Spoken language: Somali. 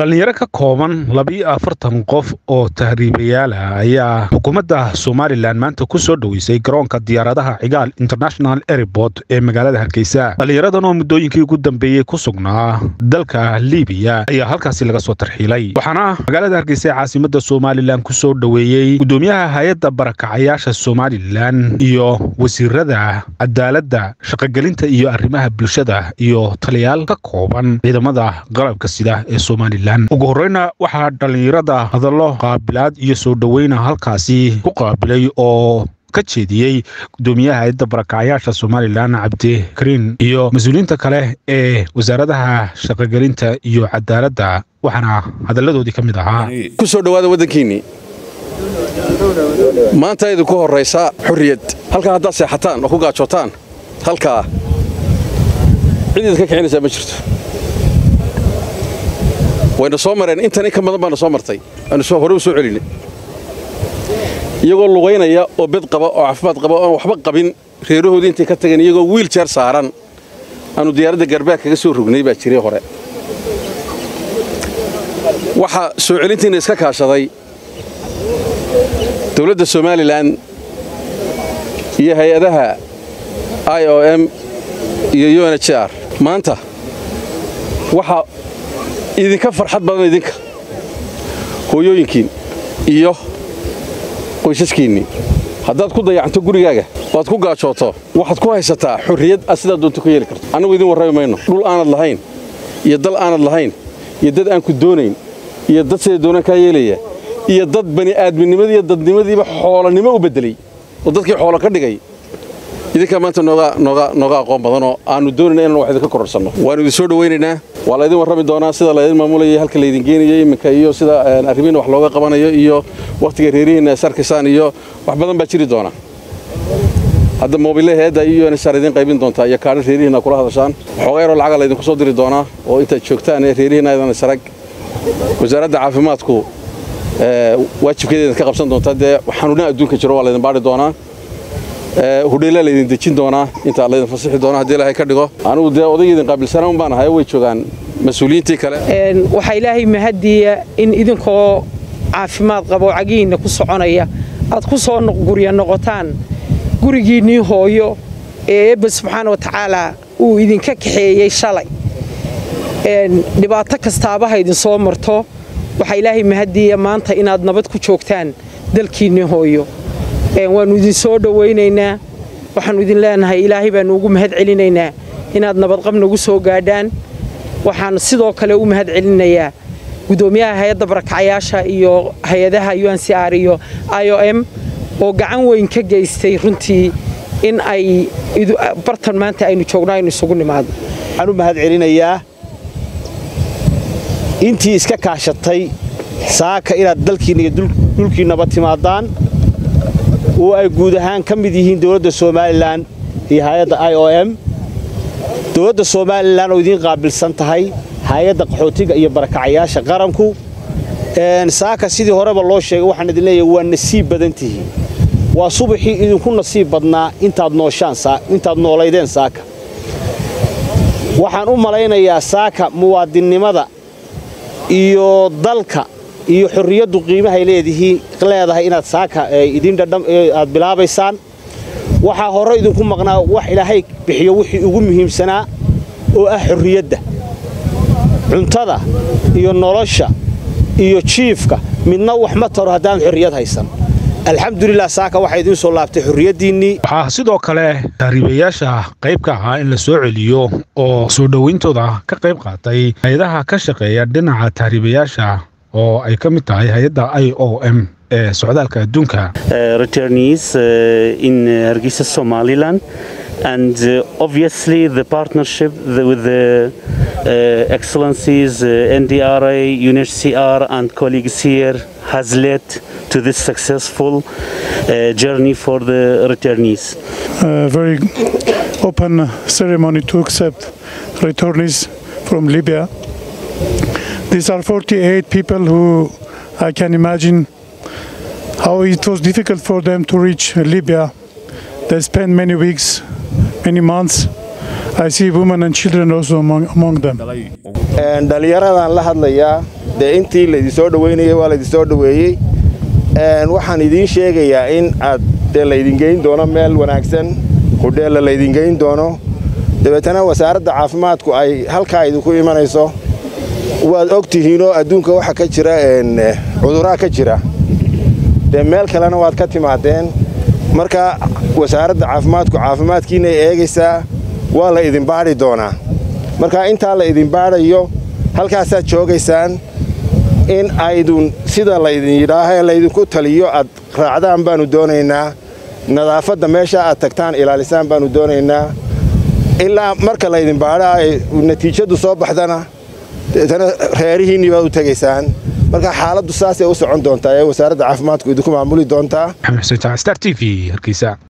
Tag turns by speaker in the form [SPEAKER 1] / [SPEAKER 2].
[SPEAKER 1] dhalinyaro ka kooban labiyo afartan qof oo tahriibayaal ah ayaa xukuumadda somalilan maanta ku soo dhoweysay garoonka diyaaradaha cigaal international airport ee magaalada hargeysa dhalinyaradan oo muddooyinkii ugu dambeeyey ku sugnaa dalka libiya ayaa halkaasi laga soo tarxiilay waxaana magaalada hargeysa ee caasimada somalilan ku soo dhoweeyey gudoomiyaha hay-adda barakacayaasha somalilan iyo wasiirada cadaaladda shaqogelinta iyo arrimaha bulshada iyo taliyaal ka kooban ciidamada qalabka sida ee somalilan ugu horreyna waxaa dhallinyarada hadallo qaabilaad iyo soo dhoweyna halkaasi ku qaabilay oo ka jeediyey gudoomiyaha hay-adda barakacyaasha somalilan cabdikariin iyo mas-uuliyiinta kale ee wasaaradaha shaqogelinta iyo cadaaladda waxaana hadalladoodii ka mid ahaa
[SPEAKER 2] ku soo dhowaada waddankiinnii maanta idinku horraysa xurriyad halkaa haddaad seexataan oo ku gaajootaan halkaa cid idinka kicinaysaa ma jirto wayna soo mareen intan in ka badan baana soo martay aanu hore u soo celinay iyagoo lugaynaya oo bed qaba oo caafimaad qaba oon waxba qabin reerahoodii intay ka tageen iyagoo wiiljeer saaran aanu diyaaradda garbaag kaga soo rognay baa jiray hore waxaa soo celintiinna iska kaashaday dowladda somalilan iyo hay-adaha i o m iyo u n h r maanta waxaa idinka farxad badan idinka hooyooyinkiin iyo qoysaskiinnii haddaad ku dayacanto gurigaaga oad ku gaajooto waxaad ku haysataa xurriyad aad sidaa doonto ka yeeli karto annagu idin warrami mayno dhul aanad lahayn iyo dal aanad lahayn iyo dad aan ku doonayn iyo dad siday doonaan kaa yeelaya iyo dad bani'aadminimadii iyo dadnimadiiba xoolonimo u beddelay oo dadkii xoolo ka dhigay idinkaa maanta nooga aqoon badanoo aannu doonayna inaan wax idinka kororsanno waannu idin soo dhowaynaynaa waa laydin warrami doonaa sida laydin maamulaya halka laydin geenayo iminka iyo sida arrimihiina wax looga qabanayo iyo wakhtiga reerihiinna sarkisaan iyo wax badan baa jiri doona hadda moobile heedda iyo nsar idin qaybin doontaa iyo kaadha reerihiinna kula hadashaan waxooga yaroo lacaga laydinku soo diri doonaa oo intaad joogtaan ee reerihiinna aydan isarag wasaaradda caafimaadku waajibkeeda idinka qabsan doontaa dee xanuunaha adduunka jiro waa laydin baadhi doonaa hudheela laydin dejin doonaa intaa laydin fasixi doona haddii ilaahay ka dhigo anigu dee odayga idin qaabilsanaan baan ahay way joogaan mas-uuliyiintii kale
[SPEAKER 3] waxaa ilaahay mahadiya in idinkoo caafimaad qabo cagihiinna ku soconaya aad ku soo gurya noqotaan gurigiinnii hooyo ee eebba subxaana wa tacaalaa uu idinka kaxeeyey shalay dhibaato kastaabaha idinsoo marto waxaa ilaahay mahadiya maanta inaad nabad ku joogtaan dalkiinnii hooyo waannu idin soo dhowaynaynaa waxaannu idin leenahay ilaahay baannu ugu mahad celinaynaa inaad nabadqab nagu soo gaadhaan waxaan sidoo kale u mahad celinayaa gudoomiyaha hay-adda barakacayaasha iyo hay-adaha u n c r iyo i o m oo gacan weyn ka geystay runtii in ay bartan maanta aynu joogno aynu isugu nimaadno
[SPEAKER 4] waxaan u mahad celinayaa intii iska kaashatay saaka inaad dalkiinna iyo dhulkiinnaba timaadaan oo ay guud ahaan ka mid yihiin dowladda somalilan iyo hay-adda i o m dowladda somalilan oo idiin qaabilsan tahay hay-adda qaxootiga iyo barakacayaasha qaranku saaka sidii horeba loo sheegay waxaan idin leeyahay waa nasiib badan tihiin waa subaxii idinku nasiib badnaa intaad nooshaan intaad noolaydeen saaka waxaan u malaynayaa saaka muwaadinnimada iyo dalka iyo xorriyaddu qiimahay leedahay inaad saaka aad bilaabaysaan waxaa hore idinku maqnaa wax ilaahay bixiyo wixii ugu muhiimsanaa oo ah xorriyadda cuntada iyo nolosha iyo jiifka midna wax ma taro haddaan xorriyad haysan alxamdulilah saaka waxaa idiin soo laabtay xorriyaddiinnii
[SPEAKER 1] waxaa sidoo kale tahriibayaasha qayb ka ahaa in la soo celiyo oo soo dhowayntooda ka qayb qaatay hay-adaha ka shaqeeya dhinaca tahriibayaasha oo ay ka mid tahay hay-adda i o m ee socdaalka adduunka
[SPEAKER 5] returnees in hargeysa somaliland and uh, obviously the partnership the, with the uh, excellencies uh, ndra unhcr and colleagues here has led to this successful journey for the returnees
[SPEAKER 6] very open ceremony to accept returnees from libya These are 48 people who I can imagine how it was difficult for them to reach Libya. They spent many weeks, many months. I see women and children also among, among them.
[SPEAKER 4] dhallinyaradan la hadlayaa
[SPEAKER 7] dee intii laydinsoo dhoweynayay waa laydinsoo dhoweeyey waxaan idiin sheegayaa in aad dee laydin geyn doono meel wanaagsan hudheella laydin geyn doono dabeetana wasaaradda caafimaadku ay halkaa idinku imanayso waad og tihiinoo adduunka waxa ka jira cuduraa ka jira dee meel kalena waad ka timaadeen marka wasaaradda caafimaadku caafimaadkiinay eegaysaa waa la idin baadhi doonaa marka intaa la idin baadhayo halkaasaad joogaysaan in aydun sida laydin yidhaahae laydinku taliyo aad raacdaan baannu doonaynaa nadaafadda meesha aad tagtaan ilaalisaan baannu doonaynaa ilaa marka laydin baadha ay natiijadu soo baxdana deetana reerihiinnii baad u tegaysaan marka xaaladdu saasay u socon doontaa ee wasaaradda caafimaadku idinku maamuli doontaa
[SPEAKER 1] maxamed xuseen star t v hargeysa